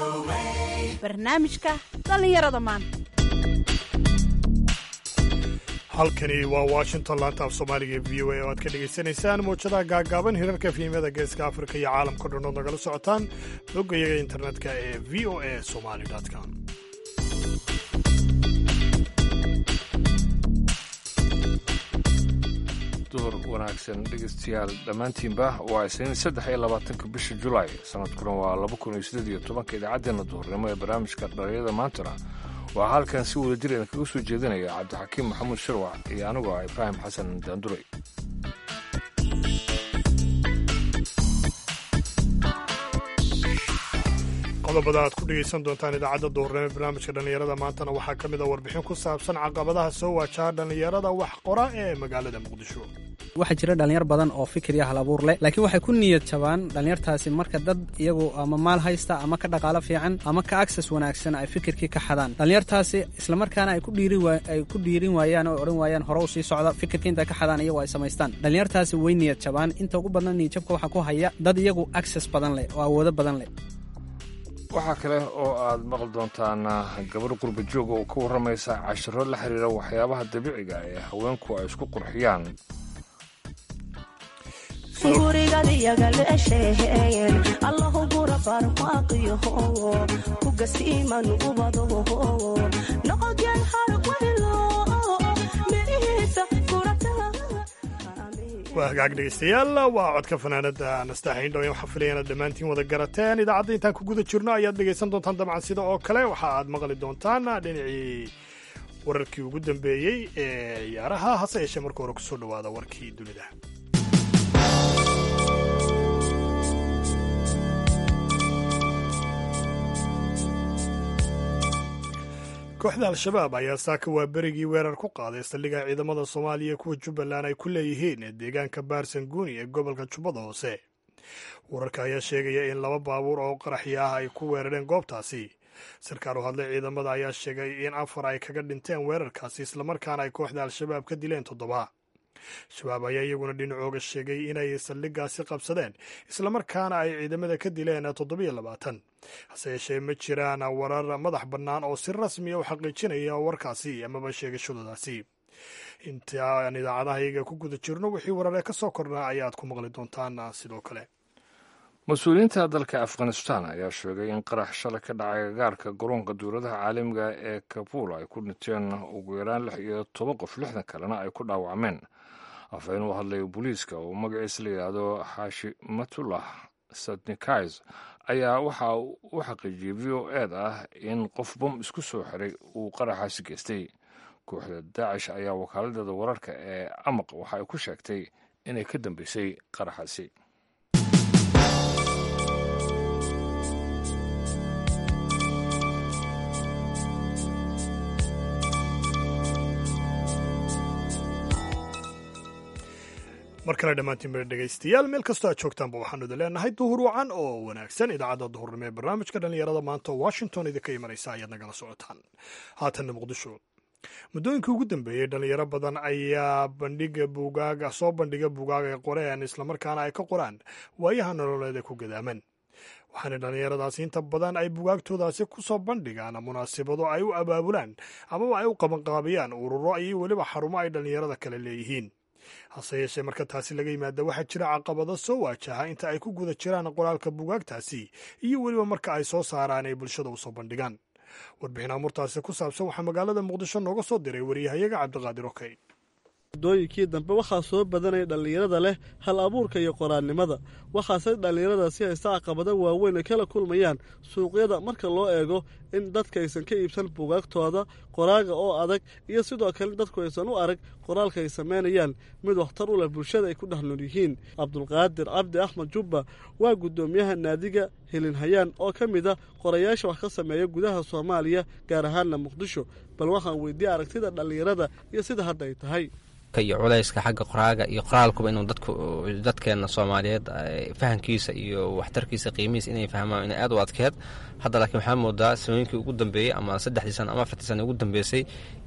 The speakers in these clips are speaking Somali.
barnaamijka dhallinyarada maanta halkani waa washington laanta af soomaaliga ee v o a oo aad ka dhegaysanaysaan mawjadaha gaagaaban hirarka fiimada geeska afrika iyo caalamka dhan ood nagala socotaan boggayaga internetka ee v o a somali com duhur wanaagsan dhegeystayaal dhammaantiinba waa isniin saddex iyo labaatanka bisha julaay sanadkuna waa laba kun iyo siddeed iyo tobanka idaacaddeenna duhurnimo ee barnaamijka dhalinyada maantana waa halkan si wada jir kaga soo jeedinaya cabdixakiim maxamuud shirwac iyo anigoo ah ibraahim xasan daanduray qodobada aad ku dhegaysan doontaan idaacadda duhurnimo ee barnaamijka dhallinyarada maantana waxaa ka mid a warbixin ku saabsan caqabadaha soo waajaha dhallinyarada wax qora ee magaalada muqdisho waxaa jira dhallinyar badan oo fikir iyo hal abuur leh laakiin waxay ku niyad jabaan dhallinyartaasi marka dad iyagu ama maal haysta ama ka dhaqaalo fiican ama ka access wanaagsan ay fikirkii ka xadaan dhallinyartaasi islamarkaana ay ku dhiirin waayaan oo odhan waayaan hore u sii socda fikirkii intay ka xadaan iyagu ay samaystaan dhallinyartaasi way niyad jabaan inta ugu badan niyadjabka waxaa ku haya dad iyagu access badan leh oo awoodo badan leh waxaa kale oo aad maqli doontaan gabar qurba jooga oo ka warramaysa cashiro la xiriira waxyaabaha dabiiciga ee haweenku ay isku qurxiyaan waa hagaag dhegaystayaal waa codka fanaanada nastaxiin dhawen waxaa filaya inaad dhammaantiin wada garateen idaacadda intaan ku guda jirno ayaad dhegaysan doontaan dabcan sida oo kale waxa aad maqli doontaan dhinacii wararkii ugu dambeeyey ee ciyaaraha hase yeeshee marka hore kusoo dhawaada warkii dunida kooxda al-shabaab ayaa saaka waa berigii weerar ku qaaday saldhigga ciidamada soomaaliya kuwa jubbaland ay ku leeyihiin ee deegaanka baarsanguuni ee gobolka jubbada hoose wararka ayaa sheegaya in laba baabuur oo qaraxi ah ay ku weerareen goobtaasi sarkaal u hadlay ciidamada ayaa sheegay in afar ay kaga dhinteen weerarkaasi islamarkaana ay kooxda al-shabaab ka dileen toddoba shabaab ayaa iyaguna dhinacooga sheegay inay saldhiggaasi qabsadeen islamarkaana ay ciidamada ka dileen toddobiyo labaatan hase yeeshee ma jiraan warar madax bannaan oo si rasmiya u xaqiijinaya warkaasi amaba sheegashadoodaasi intaan idaacadaha iyaga ku guda jirno wixii wararee ka soo kornaa ayaad ku maqli doontaan sidoo kale mas-uuliyiinta dalka afghanistan ayaa sheegay in qarax shalay ka dhacay gagaarka garoonka dowladaha caalamiga ee kabuul ay ku dhinteen ugu yaraan lix iyo toban qof lixdan kalena ay ku dhaawacmeen afhayeen u hadlay booliiska oo magaciisa la yidhaahdo xaashimatullah sadnikais ayaa waxa u xaqiijiyey v o ed ah in qof bom isku soo xiray uu qaraxaasi geystay kooxda daacish ayaa wakaaladdeeda wararka ee amaq waxa ay ku sheegtay inay ka dambeysay qaraxaasi mar kale dhammaantiin ba dhegaystayaal meel kastoo aad joogtaanba waxaanu idin leenahay duhur wacan oo wanaagsan idaacadda duhurnimo ee barnaamijka dhallinyarada maanta oo washington idinka imanaysa ayaad nagala socotaan haatanna muqdisho muddooyinkii ugu dambeeyey dhallinyaro badan ayaa bandhiga buugaaga soo bandhiga buugaag ay qoreen islamarkaana ay ka qoraan waayaha nololeed ee ku gadaaman waxaana dhallinyaradaasi inta badan ay bugaagtoodaasi ku soo bandhigaan munaasabado ay u abaabulaan amaba ay u qabanqaabiyaan ururo iyo weliba xarumo ay dhallinyarada kale leeyihiin hase yeeshee marka taasi laga yimaada waxaa jira caqabado soo waajaha inta ay ku guda jiraan qoraalka bugaagtaasi iyo weliba marka ay soo saaraan ay bulshada u soo bandhigaan warbixin amurtaasi ku saabsan waxaa magaalada muqdisho nooga soo diray wariyahayaga cabdiqaadir okey muddooyinkii dambe waxaa soo badanaya dhallinyarada leh hal abuurka iyo qoraannimada waxaase dhallinyaradaasi haysta caqabado waaweyn ay kala kulmayaan suuqyada marka loo eego in dadka aysan ka iibsan buugaagtooda qoraaga oo adag iyo sidoo kale dadku aysan u arag qoraalka ay samaynayaan mid waxtar u leh bulshada ay ku dhex nool yihiin cabdulqaadir cabdi axmed jubba waa guddoomiyaha naadiga helinhayaan oo ka mid a qorayaasha wax ka sameeya gudaha soomaaliya gaar ahaanna muqdisho bal waxaan weydiiyey aragtida dhallinyarada iyo sida hadda ay tahay iyo culayska xagga qoraaga iyo qoraalkuba inuu dadku dadkeena soomaaliyeed fahamkiisa iyo waxtarkiisa qiimihiisa inay fahmaan inay aad u adkeed hadda laakiin waxaa moodaa samooyinkii ugu dambeeyey ama saddexdii sano ama afartii sano ugu dambeysay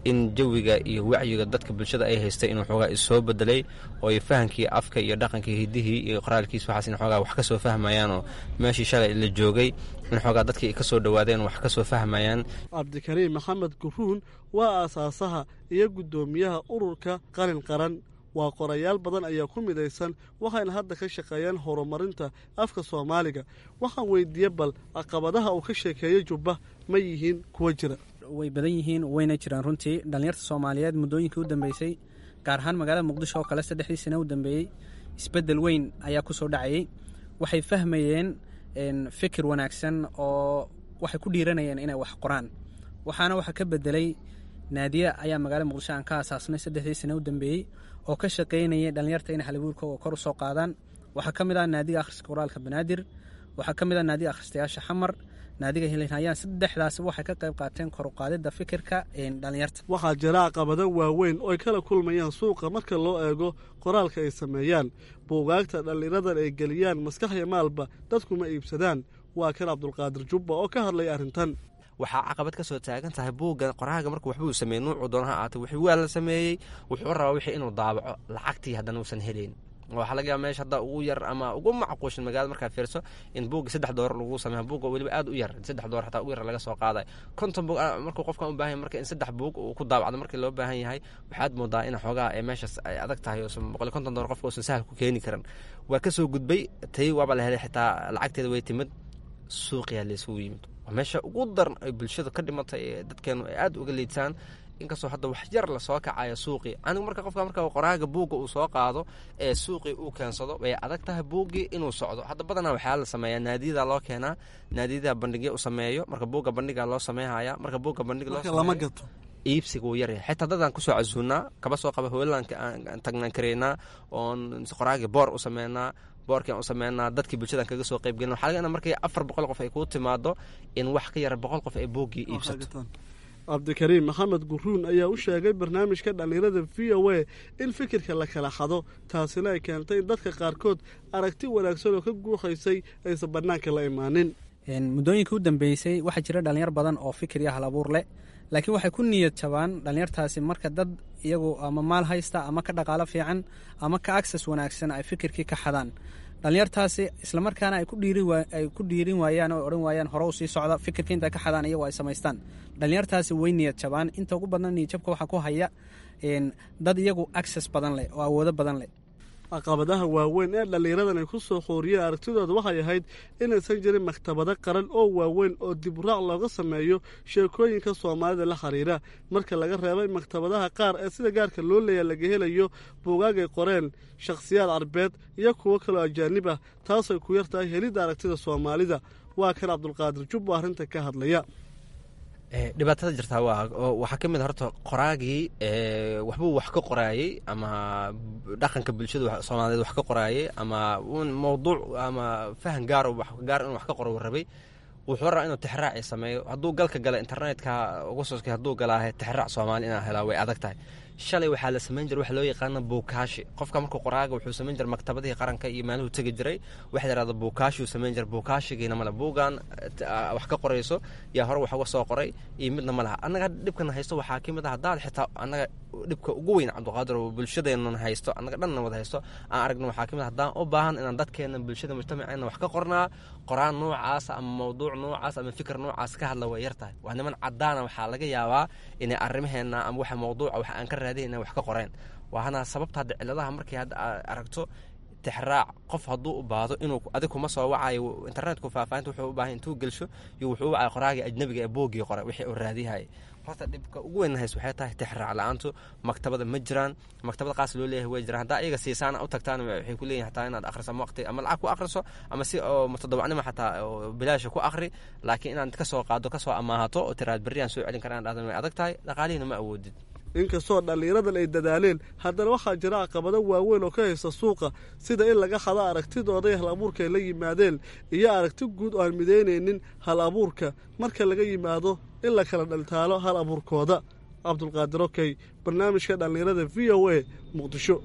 in jawiga iyo wacyiga dadka bulshada ay haystay inuu xoogaa isoo bedelay oo ay fahankii afka iyo dhaqankii hidihii iyo qoraalkiis waxaas in xoogaa wax ka soo fahmayaan oo meeshii shalay la joogay in xoogaa dadkii ka soo dhowaadeen wax ka soo fahmayaan cabdikariim maxamed guruun waa aasaasaha iyo guddoomiyaha ururka qalin qaran waa qorayaal badan ayaa ku midaysan waxayna hadda ka shaqeeyaan horumarinta afka soomaaliga waxaan weydiiye bal caqabadaha uu ka sheekeeyey jubba ma yihiin kuwa jira way badan yihiin wayna jiraan runtii dhallinyarta soomaaliyeed muddooyinkii u dambeysay gaar ahaan magaalada muqdisho oo kale saddexdii sane u dambeeyey isbeddel weyn ayaa ku soo dhacayey waxay fahmayeen fikir wanaagsan oo waxay ku dhiiranayeen inay wax qoraan waxaana waxa ka bedelay naadiya ayaa magaalada muqdisho aan ka aasaasnay saddexdii sane u dambeeyey oo ka shaqaynayay dhallinyarta inay halabuurkooga kor u soo qaadaan waxaa ka mid ah naadiga akhriska qoraalka banaadir waxaa ka mid ah naadiga akhristayaasha xamar naadiga hilinhayaan saddexdaas waxay ka qayb qaateen kor u qaadidda fikirka dhallinyarta waxaa jira caqabado waaweyn oo ay kala kulmayaan suuqa marka loo eego qoraalka ay sameeyaan buugaagta dhallinyaradan ay geliyaan maskaxya maalba dadkuma iibsadaan waa kan cabdulqaadir jubba oo ka hadlaya arrintan waxaa caqabad ka soo taagan tahay buugga qoraaga markuu waxbuu sameeyey nuucu doona ha aatay wixii waa la sameeyey wuxuu rabaa wixii inuu daabaco lacagtii haddana uusan helayn waxaa laga yaaba meesha hadda ugu yar ama ugu macquushin magaalada markaad fiirso in buugga saddex doolar lagu sameeya buugga weliba aad u yar saddex doolar xataa ugu yar laga soo qaadayo konton buug markuu qofkan u baahan yahay marka in saddex buug uu ku daabacdo markii loo baahan yahay waxaad moodaa in xoogaa ee meeshaas ay adag tahay oosan boqol konton doolar qofka uusan sahal ku keeni karan waa ka soo gudbay tay waaba la helay xitaa lacagteeda way timid suuqiyaa laysugu yimid waa meesha ugu daran ay bulshada ka dhimatay ee dadkeenu ay aad uga liidsaan inkastoo hadda wax yar lasoo kacayo suuqii anigu marka qofka marka qoraaga buugga uu soo qaado ee suuqii uu keensado way adag tahay buuggii inuu socdo hadda badanaa waxaa la sameeyaa naadiyada loo keenaa naadiyada bandhigya u sameeyo marka buugga bandhiga loo sameynhaya marka buugga bandhig lama gato iibsiga wuu yaryahay xitaa dadaan kusoo casuunaa kaba soo qaba hoolanka aan tagnaan kareynaa oon qoraagii boor u sameynaa boorkian u sameynaa dadkii bulshadan kaga soo qayb gelin waxa laga markay afar boqol qof ay kuu timaado in wax ka yara boqol qof ay buuggii iibsato cabdikariim maxamed guruun ayaa u sheegay barnaamijka dhallinyarada v o a in fikirka la kala xado taasina ay keentay in dadka qaarkood aragti wanaagsan oo ka guuxaysay aysan bannaanka la imaanin muddooyinkii u dambeysay waxaa jira dhallinyar badan oo fikir iyo halabuur leh laakiin waxay ku niyad jabaan dhallinyartaasi marka dad iyagu ama maal haysta ama ka dhaqaalo fiican ama ka agsas wanaagsan ay fikirkii ka xadaan dhallinyartaasi islamarkaana ay ku dhiirin waayaan oo odhan waayaan hore u sii socda fikirka intay ka xadaan iyagu ay samaystaan dhallinyartaasi way niyad jabaan inta ugu badan niyadjabka waxaa ku haya dad iyagu agsas badan leh oo awoodo badan leh caqabadaha waaweyn ee dhallinyaradan ay ku soo xooriyeen aragtidooda waxay ahayd inaysan jirin maktabado qaran oo waaweyn oo diburaac looga sameeyo sheekooyinka soomaalida la xiriira marka laga reebay maktabadaha qaar ee sida gaarka loo leeya laga helayo buugaag ay qoreen shakhsiyaad carbeed iyo kuwo kaloo ajaanib ah taasay ku yar tahay helidda aragtida soomaalida waa kan cabdulqaadir jubbo arrinta ka hadlaya dhibaatada jirtaa waxaa ka mid horta qoraagii waxbuu wax ka qoraayey ama dhaqanka bulshada soomaaliyeed wax ka qoraayey ama mowduuc ama fahan gaar gaar inuu wax ka qoro rabay wuxuu rabaa inuu tixraaci sameeyo hadduu galka gala internetka uga soskay hadduu galaahe tixraac soomaali inaa helaa way adag tahay shalay waxaa la samayn jira waxa loo yaqaana buukaashi qofka markuu qoraaga wuxuu samayn jira maktabadihii qaranka iyo maaluhu tegi jiray waxa yidhahda buukaashuu samayn jira buukaashigiina male buugan wax ka qorayso yaa hore wax uga soo qoray iyo midna ma laha annaga dhibkana haysto waxaa ka mid ah haddaad xitaa annaga dhibka ugu weyn cabdiqaadir oo bulshadeennan haysto annaga dhanna wada haysto aan aragno waxaa ka mid ah haddaan u baahan inaan dadkeena bulshada mujtamaceena wax ka qornaa qoraan noocaas ama mawduuc noocaas ama fikir noocaas ka hadla way yar tahay waa niman caddaana waxaa laga yaabaa inay arrimaheena ama waxa mawduuca wax aan ka raadin inay wax ka qoreen waana sababta hadda ciladaha markii hadda aad aragto tixraac qof hadduu u baahdo inuu adig kuma soo wacayo internetku faahfaahinta wuxuu u baahan intuu gelsho iyo wuxuu u wacay qoraaga ajnabiga ee boogii qoray wixii uu raadiyahayay horta dhibka ugu weyn hays waxay tahay tixraac la-aantu maktabada ma jiraan maktabada qaas loo leeyahay way jiraan haddaa iyaga siisaana u tagtaan waxay ku leeyihin hataa inaad akhriso ama waqti ama lacag ku akhriso ama si oo mutadawacnimo xataa oo bilaasha ku akhri laakiin inaad ka soo qaado ka soo amaahato oo tiraad berriyaan soo celin karaan dhahdan way adag tahay dhaqaalihiina ma awoodid inkastoo dhallinyaradan ay dadaaleen haddana waxaa jira caqabado waaweyn oo ka haysta suuqa sida in laga hado aragtidooda hal abuurka ay la yimaadeen iyo aragti guud oo aan midaynaynin hal abuurka marka laga yimaado in la kala dhaltaalo hal abuurkooda cabdulqaadir okey barnaamijka dhallinyarada v o a muqdisho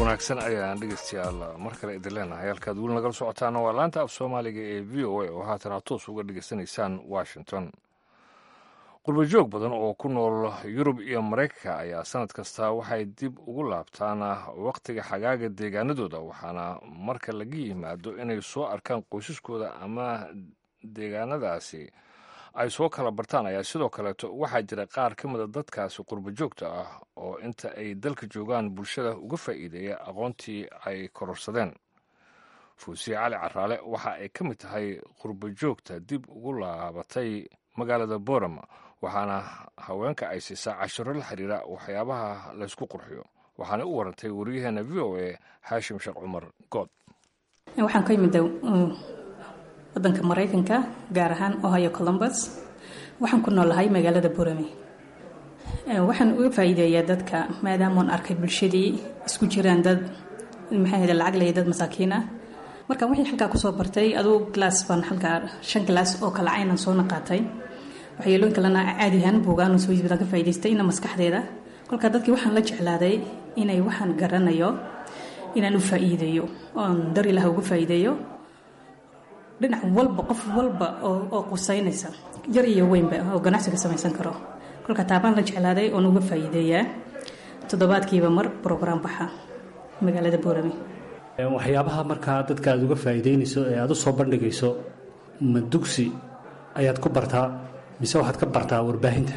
wanaagsan ayaan dhegeystayaal mar kale idin leenahay halkaad weli nagala socotaana waa laanta af soomaaliga ee v o a oo haatan aad toos uga dhegeysanaysaan washington qurbajoog badan oo ku nool yurub iyo maraykanka ayaa sanad kasta waxay dib ugu laabtaan wakhtiga xagaaga deegaanadooda waxaana marka laga yimaado inay soo arkaan qoysaskooda ama deegaanadaasi ay soo kala bartaan ayaa sidoo kaleeto waxaa jira qaar ka mida dadkaasi qurbajoogta ah oo inta ay dalka joogaan bulshada uga faa'iideeya aqoontii ay kororsadeen fuusiye cali caraale waxa ay ka mid tahay qurbajoogta dib ugu laabatay magaalada borama waxaana haweenka ay siisaa cashiro la xiriira waxyaabaha laysku qurxiyo waxaana u warantay wariyaheena v o a xaashim sheekh cumar good waxaan ka yimid wadanka maraykanka gaar ahaan ohio columbus waxaan ku noolahay magaalada borame waxaan uga faa'iideeyaa dadka maadaamaan arkay bulshadii isku jiraan dad maxaa hada lacag leeya dad masaakiin ah marka wixii halkaa kusoo bartay aduu glass baan halkaa shan glass oo kala caynan soona qaatay waxyeelooyin kalena caadihan buugaan soo badan ka faa'iidaystay ina maskaxdeeda kolka dadkii waxaan la jeclaaday inay waxaan garanayo inaan u faa'iideeyo oon dar ilaah ugu faa'iideeyo dhinac walba qof walba oo qusaynaysa yar iyo weynba oo ganacsiga samaysan karo kolka taabaan la jeclaaday oon uga faa'iideeyaa toddobaadkiiba mar brograam baxa magaalada boorame waxyaabaha markaa dadka aad uga faa'iideynayso ee aad u soo bandhigayso ma dugsi ayaad ku bartaa mise waxaad ka bartaa warbaahinta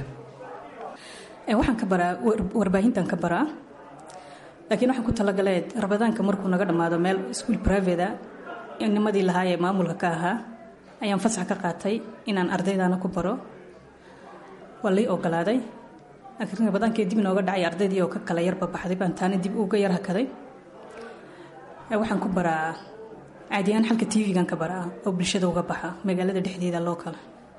waxaan ka baraa warbaahintan ka baraa laakiin waxaan ku talagaleed rabadaanka markuu naga dhammaado meel school private nimadii lahaa ee maamulka ka ahaa ayaan fasax ka qaatay inaan ardaydaana ku baro waa lii ogolaaday laakiin rabadaankii dib inooga dhacay ardaydii oo ka kala yarba baxday baan taana dib uga yar hakaday waxaan ku baraa caadiyahaan xalka tv-gan ka baraa oo bulshada uga baxa magaalada dhexdeeda loo kala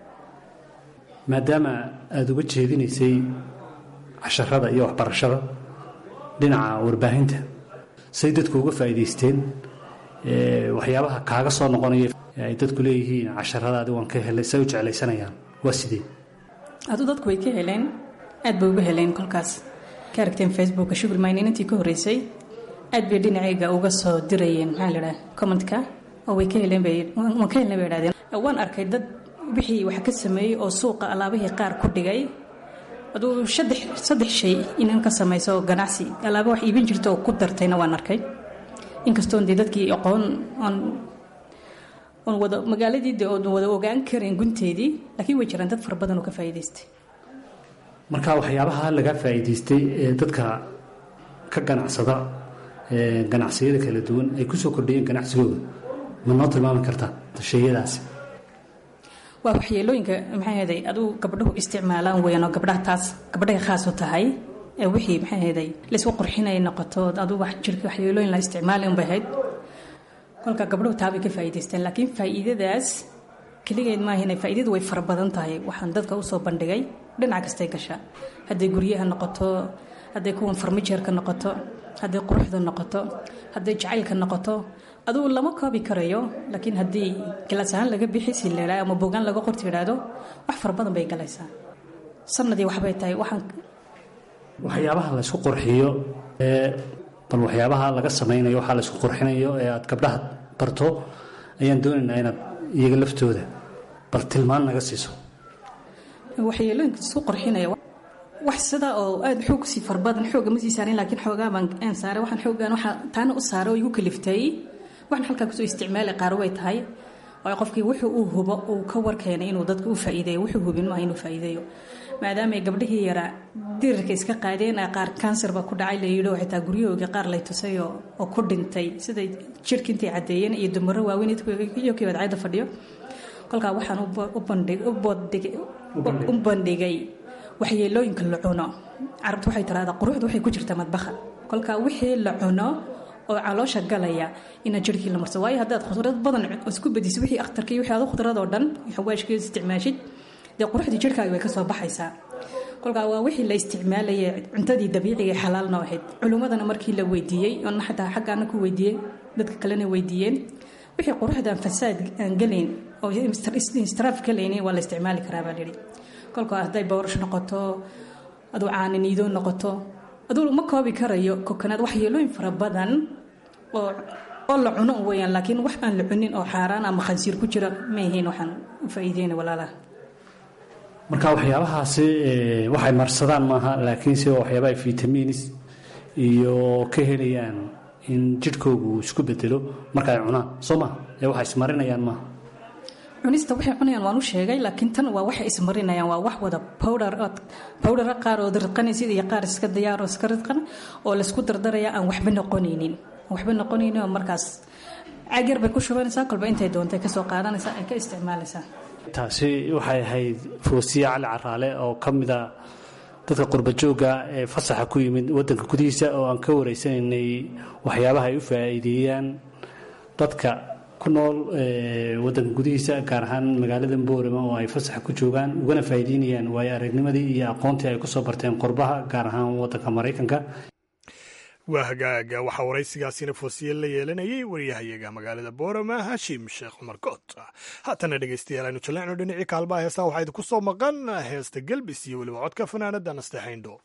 maadaama aada uga jeedinaysay casharada iyo waxbarashada dhinaca warbaahinta say dadku uga faa'iidaysteen waxyaabaha kaaga soo noqonaya ay dadku leeyihiin casharadaadi waan ka helay say u jeclaysanayaan waa sidee aduu dadku way ka heleen aad bay uga heleen kolkaas ka aragteen facebooka shugul maynin intii ka horreysay aad bay dhinacayga uga soo dirayeen maxaa la idhaha commentka oo way ka heleen bay waan ka helnay bay idhahdeen waan arkay dad wixii wax ka sameeyey oo suuqa alaabihii qaar ku dhigay aduu saddex saddex shay inan ka samayso ganacsi alaaba wax iibin jirta oo ku dartayna waan arkay inkastoon dee dadkii aqoon oon oon wada magaaladii de oon wada ogaan karayn gunteedii laakiin way jiraan dad fara badan oo ka faa'iidaystay marka waxyaabaha laga faa'iidaystay ee dadka ka ganacsada ganacsiyada kala duwan ay ku soo kordhiyeen ganacsigooda ma noo tilmaami kartaa shayadaasi waa waxyeelooyinka maxaa heeday aduu gabdhuhu isticmaalaan weyan oo gabdhaha taas gabdhahay khaas u tahay ee wixii maxaa heeday laysku qurxinay noqoto aduu wax jirka waxyeelooyin la isticmaali unbay ahayd kolka gabdhuhu taabay ka faa'iidaysteen laakiin faa'iidadaas keligeed maaha inay faa'iidadu way fara badan tahay waxaan dadka usoo bandhigay dhinac kastay gashaa hadday guryaha noqoto hadday kuwan farmijeerka noqoto hadday quruxda noqoto hadday jacaylka noqoto aduu lama koobi karayo laakiin haddii gilaas ahaan laga bixi si leeraa ama bogaan laga qorti idhaahdo wax fara badan bay galaysaa sanadii waxbay tahay waxaan waxyaabaha laysku qurxiyo ee bal waxyaabaha laga samaynayo waxaa laysku qurxinayo ee aad gabdhaha barto ayaan doonaynaa inaad iyaga laftooda bal tilmaan naga siiso waxyeelooyinka isku qurxinaya wax sida oo aada xoog sii farbadan xooga ma sii saarin laakiin xoogaa baan aan saaray waxaan xoogaan waxaa taana u saaray oo igu kaliftay waxaan halkaa kusoo isticmaali qaar way tahay waayo qofkii wuxuu uu hubo uu ka warkeenay inuu dadka u faa'iideeyo wuxuu hubin maaha inuu faa'iideeyo maadaama ay gabdhihii yaraa dirirka iska qaadeen qaar kansarba ku dhacay la yidhi oo xitaa guryahoogii qaar lay tusay oo ku dhintay siday jirka intay caddeeyeen iyo dumaro waaweyn iyo kii badcayda fadhiyo kolkaa waxaan u bandhigay waxyeelooyinka la cuno carabtu waxay tiraahdaa quruxda waxay ku jirtaa madbaha kolkaa wixii la cuno oo caloosha galaya ina jirhkii la marso waayo haddaad khudrad badan isku badiso wixii akhtarkii wixii aad khudrad oo dhan xawaashkii isticmaashid dee quruxdii jirhkaaga way ka soo baxaysaa kolkaa waa wixii la isticmaalayay cuntadii dabiiciga xalaalna ahayd culimmadana markii la weydiiyey oona xataa xaggaana ku weydiiyey dadka kalena weydiiyeen wixii quruxdan fasaad aan gelayn oo istiraaf galaynin waa la isticmaali karaa baa lihi kolka hadday boorash noqoto aduu caaniniido noqoto aduu ma koobi karayo kokonaad waxyeelooyin fara badan oo oo la cuno weyaan laakiin wax aan la cunin oo xaaraan ama khansiir ku jira ma ahayn waxaan u faa'iideyna walaalaha marka waxyaabahaasi waxay marsadaan maaha laakiinse waa waxyaaba ay vitamiinis iyo ka helayaan in jidhkoogu uu isku bedelo marka ay cunaan soo maha ee waxay ismarinayaan maaha cunista waxay cunayaan waan u sheegay laakiin tan waa waxay ismarinayaan waa wax wada powder powdera qaar oo ridqanaysid iyo qaar iska diyaaroo iska ridqan oo laysku dardaraya aan waxba noqonaynin waxba noqonaynin oo markaas cagyar bay ku shubanaysaa kolba intay doontay kasoo qaadanaysaa ay ka isticmaalaysaa taasi waxay ahayd foosiye cali caraale oo ka mida dadka qurbajooga ee fasaxa ku yimid wadanka gudihiisa oo aan ka wareysanaynay waxyaabaha ay u faa'iideeyaan dadka ku nool wadanka gudihiisa gaar ahaan magaalada boorama oo ay fasaxa ku joogaan ugana faa'iideynayaan waayo aragnimadii iyo aqoontii ay kusoo barteen qurbaha gaar ahaan wadanka maraykanka waa hagaaga waxaa waraysigaasina foosiye la yeelanayay wariyahayaga magaalada boorama hashim sheekh cumar koot haatana dhegeystayaal aynu jaleecno dhinacii kaalmaha heestaa waxaa idinku soo maqan heesta gelbis iyo weliba codka fanaanada nasteexayndho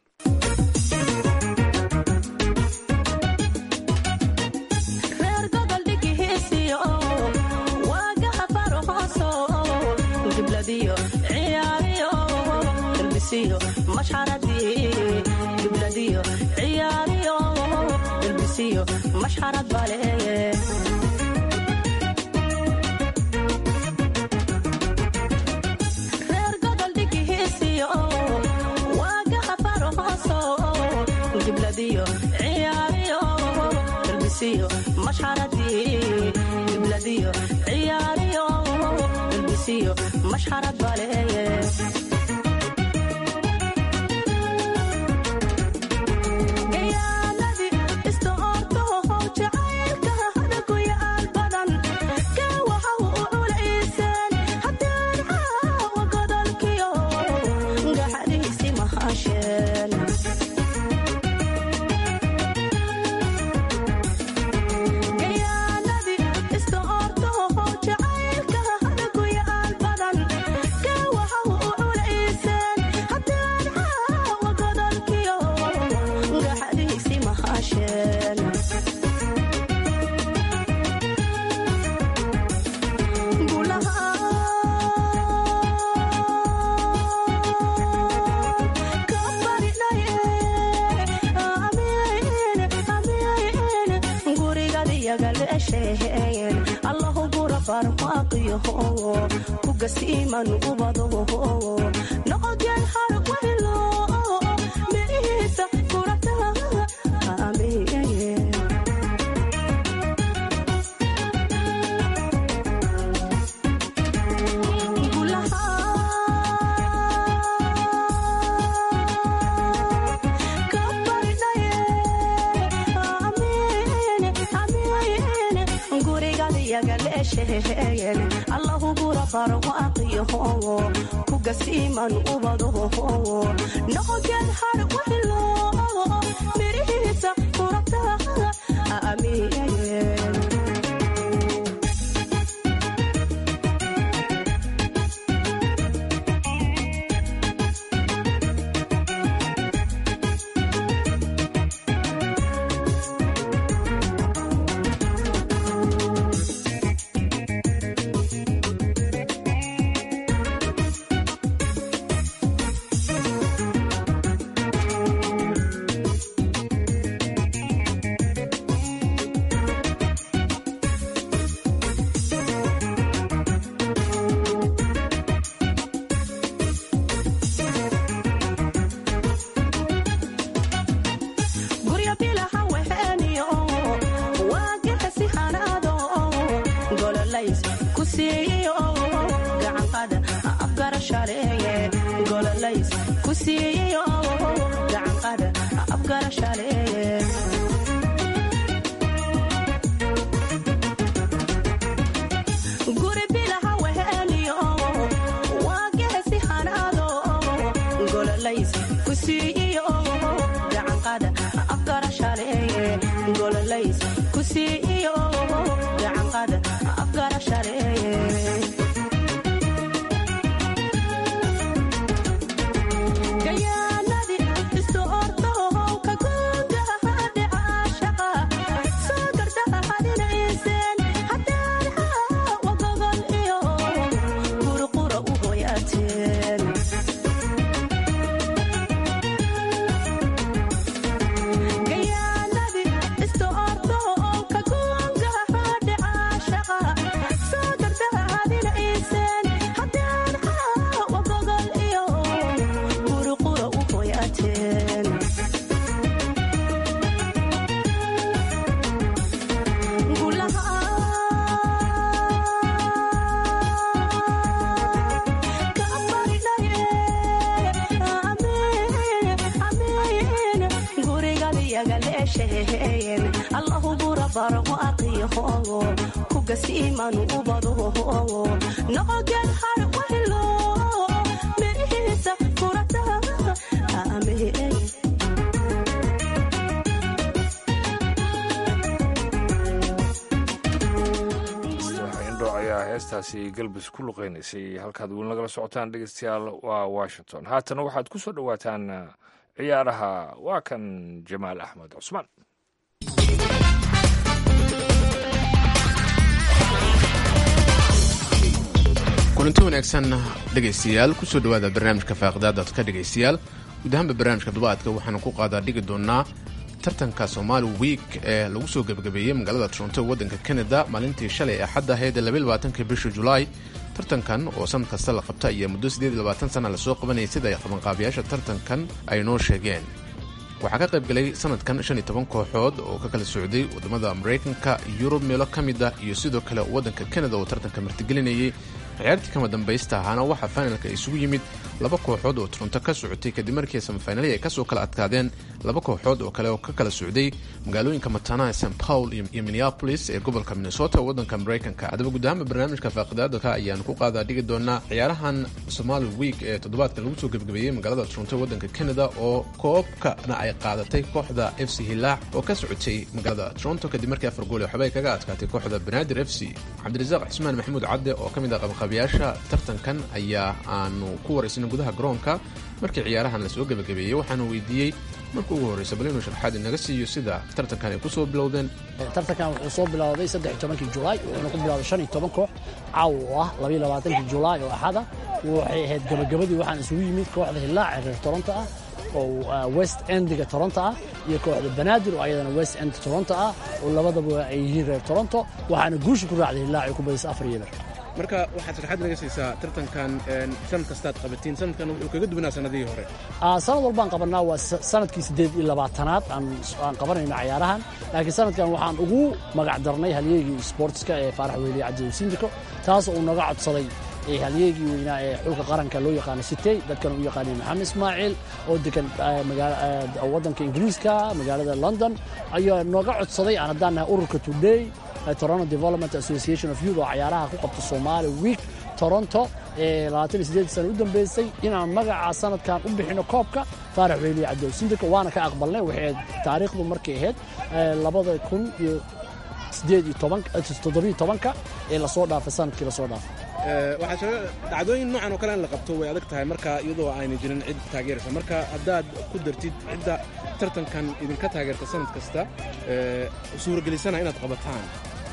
mashxarad baleeye reer gobol dhigihiisiyo waagaha farhooso gibladiyo ciyaariyo dalbisiyo mashxaradii gibladiyo ciyaariyo dalbisiyo mashxarad baleeye allahu gura barmaaqiyo kugasiiman ubado noqogeen har waylo mirihiisa kurata allahu gura barmaaqiyo kugasiiman ubado noqogeen har waylo mirihiisa kurata amiin gayaanadi isu ordo aqiyaho ku gasiiman ubado noqogeed har wahilo mirihiisa kurata amee indho ayaa heestaasi galbis ku luqeynaysay halkaad weli nagala socotaan dhegeystayaal waa washington haatana waxaad ku soo dhowaataan ciyaaraha waa kan jamaal axmed cusmaan kulanti wanaagsan dhegaystayaal kusoo dhowaada barnaamijka faaqidaada ka dhegaystayaal guud ahaanba barnaamijka dubaadka waxaanu ku qaadaa dhigi doonaa tartanka somaali wiik ee lagu soo gebagabeeyey magaalada toronto waddanka canada maalintii shalay ee xadda ahayd labaatanka bisha julaay tartankan oo sanad kasta la qabta ayaa muddo sana lasoo qabanayay sida ay qabanqaabiyaasha tartankan ay noo sheegeen waxaa ka qayb galay sanadkan shan iyo toban kooxood oo ka kala socday waddamada maraykanka yurub meelo ka mid ah iyo sidoo kale waddanka canada oo tartanka martigelinayay ciyaartii kama dambaysta ahaana waxaa finalka isugu yimid laba kooxood oo toronto ka socotay kadib markii samafinalihii ay kasoo kala adkaadeen laba kooxood oo kale oo ka kala socday magaalooyinka matanaha st paul iyo minneapolis ee gobolka minnesota waddanka maraykanka haddaba guud ahaanba barnaamijka faaqidaadaka ayaanu ku qaadaa dhigi doonaa ciyaarahan somali week ee toddobaadka lagu soo gebagabeeyey magaalada toronto waddanka canada oo koobkana ay qaadatay kooxda f c hilaac oo ka socotay magaalada toronto kadib markii afar gool ee waxbay kaga adkaatay kooxda banaadir f c cabdirasaaq cismaan maxamuud cadde oo ka mid ah qabanqaabiyaasha tartankan ayaa aanu ku waraysnay gudaha garoonka markii ciyaarahan lasoo gebagabeeyey waxaanu weydiiyey marka ugu horreysa bal inuu sharxaad inaga siiyo sida tartankan ay ku soo bilowdeen tartankan wuxuu soo bilowday saddex iyo tobankii julaay wuxuuna ku bilowday shan iyo toban koox caaw oo ah labaiyo labaatankii julaay oo axada waxay ahayd gabagabadii waxaan isugu yimid kooxda hillaac ee reer toronto ah oo west endiga toronto ah iyo kooxda banaadir oo ayadana west end toronto ah oo labadaba ay yihiin reer toronto waxaana guusha ku raacday hillaac ay ku badisay afar iyo eber marka waxaad sharxaad naga siisaa tartankan sanad kastaad qabatiin sanadkan wuxuu kaga duwanaa sanadihii hore sanad walbaan qabanaa waa sanadkii siddeed iyo labaatanaad aan qabanayno cayaarahan laakiin sanadkan waxaan ugu magac darnay halyeegii sportska ee faarax weyliye cabdi sindiko taas uu naga codsaday halyeegii weynaa ee xulka qaranka loo yaqaano sitey dadkan u yaqaanay maxamed ismaaciil oo degan waddanka ingiriiska magaalada london ayaa nooga codsaday aan haddaan nahay ururka today toronto development association of youth oo cayaaraha ku qabta somali week toronto ee sana u dambeysay inaan magaca sanadkan u bixino koobka faarax weyliye cabdow sindika waana ka aqbalnay waxay taariikhdu markay ahayd labada kun iyo sideed iyo toddobiyo tobanka ee lasoo dhaafay sanadkii lasoo dhaafay waxaa jira dhacdooyin noocan oo kale in la qabto way adag tahay marka iyadoo ayna jirin cid taageeraysa marka haddaad ku dartid cidda tartankan idinka taageerta sanad kasta suuragelisana inaad qabataan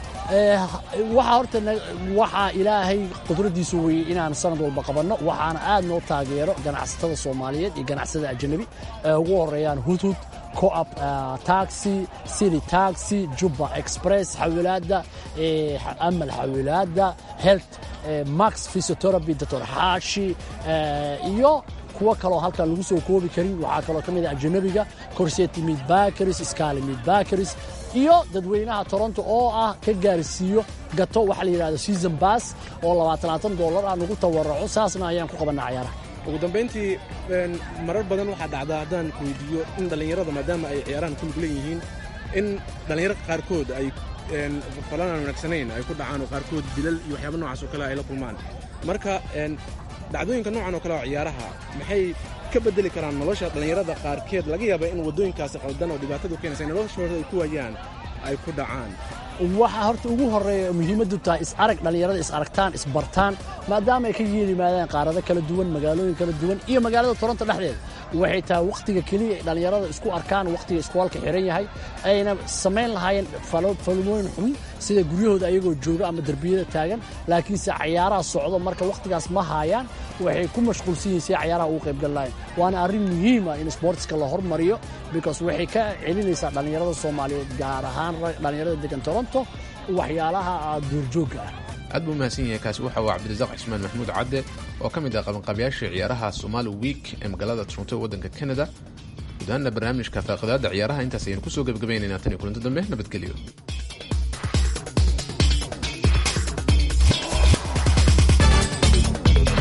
waxaa horta waxaa ilaahay qudradiisu weyey inaan sanad walba qabanno waxaana aad noo taageero ganacsatada soomaaliyeed iyo ganacsatada ajanabi ee ugu horeeyaan hudhud coop taxi city taxi jubba express xawilaadda amal xawilaadda health max physiotherapy doctor xaashi iyo kuwo kaloo halkan lagu soo koobi karin waxaa kaloo ka mid ah ajanabiga corseti mid bakaris scaly mid bakaris iyo dadweynaha toronto oo ah ka gaarsiiyo gato waxa la yidhahdo season bass oo labaatanaatan dollar ah nagu tawaraco saasna ayaan ku qabannaa cayaaraha ugu dambayntii marar badan waxaa dhacda haddaan ku weydiiyo in dhallinyarada maadaama ay ciyaarahan ku lug leeyihiin in dhallinyaro qaarkood ay falan aan wanaagsanayn ay ku dhacaan oo qaarkood dilal iyo waxyaaba noocaas oo kale ay la kulmaan marka dhacdooyinka noocan oo kale oo ciyaaraha maxay ka bedeli karaan nolosha dhallinyarada qaarkeed laga yaaba in waddooyinkaasi qaldan oo dhibaatadu keenaysa in noloshooda ay ku waayaan ay ku dhacaan waxaa horta ugu horreeya muhiimaddu tahay is arag dhallinyarada is aragtaan isbartaan maadaama ay ka yeelimaadaan qaarado kala duwan magaalooyin kala duwan iyo magaalada toronto dhexdeeda waxay tahay wakhtiga keliya ay dhallinyarada isku arkaan wakhtiga iskuolka xiran yahay ayna samayn lahaayeen falmooyin xun sida guryahooda ayagoo jooga ama derbiyada taagan laakiinse cayaaraha socdo marka wakhtigaas ma haayaan waxay ku mashquulsan yihiin si cayaaraha ugu qaybgal lahayn waana arrin muhiima in sportska la hormariyo because waxay ka celinaysaa dhallinyarada soomaaliyeed gaar ahaan dhallinyarada degan toronto waxyaalaha duurjoogga ah aad buu mahadsan yahay kaasi waxa uu cabdirasaaq cismaan maxamuud cadde oo ka mid ah qabanqaabiyaasha ciyaaraha somaali week ee magaalada toronto waddanka canada gudahaana barnaamijka faaqidaadda ciyaaraha intaas ayaynu kusoo gebagabaynaynaa tan iyo kulanto dambe nabadgelyo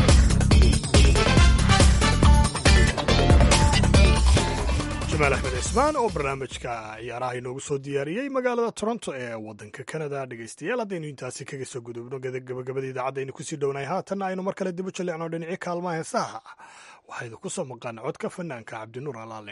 jamaal axmed cismaan van oo barnaamijka ciyaaraha inoogu soo diyaariyey magaalada toronto ee wadanka canada dhegeystayaal haddaynu intaasi kaga soo gudubno gabagabada idaacaddaaynu kusii dhownahay haatanna aynu mar kale dibu jallicno dhinacii kaalmaha heesaha waxaynu ku soo maqaan codka fanaanka cabdinuur alaale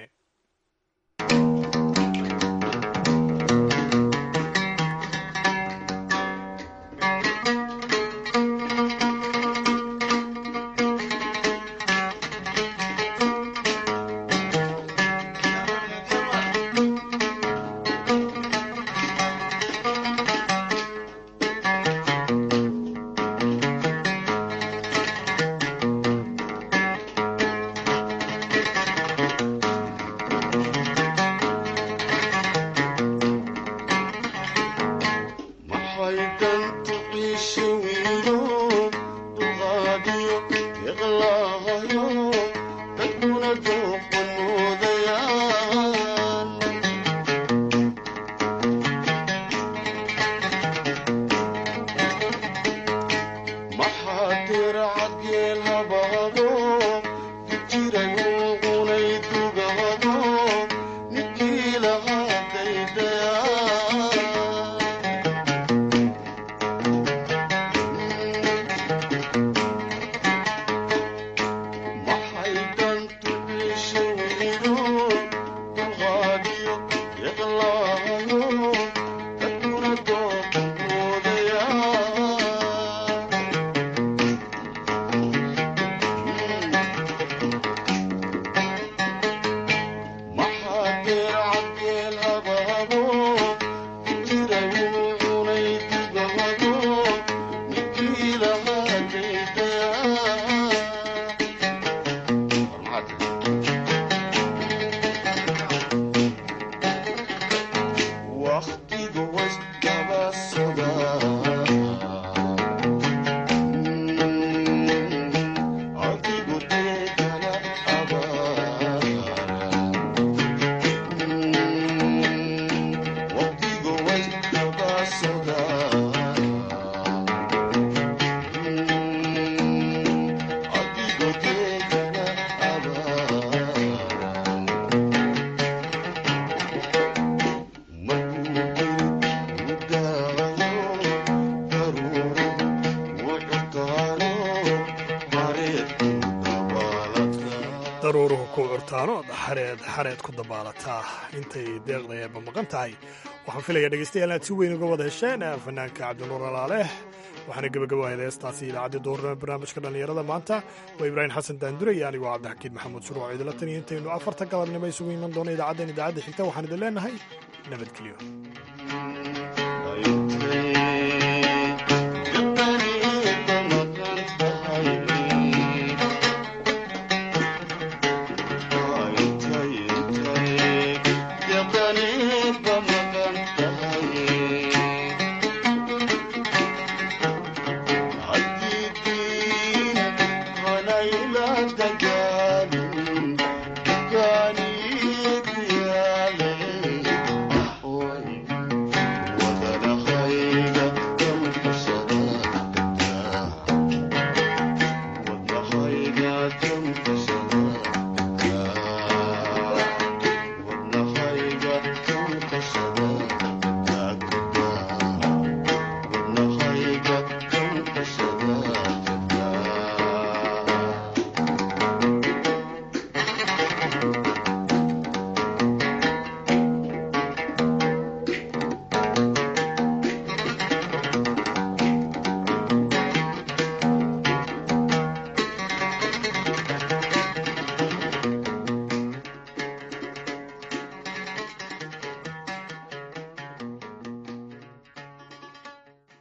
daruuruhu ku curtaano xareed xareed ku dabaalataa intay deeqda eeba maqan tahay waxaan filayaa dhegeystayaal inaad si weyn uga wada hesheen fanaanka cabdinuur alaale waxaana gebagabahayd heestaasi idaacaddii duurnimo barnaamijka dhallinyarada maanta waa ibraahim xasan daandure iyo anigoo cabdixakiin maxamuud shuruuc idila tan iyo intaynu afarta galabnimo isugu iman doono idaacaddeen idaacadda xigta waxaan idin leenahay nabadgelyo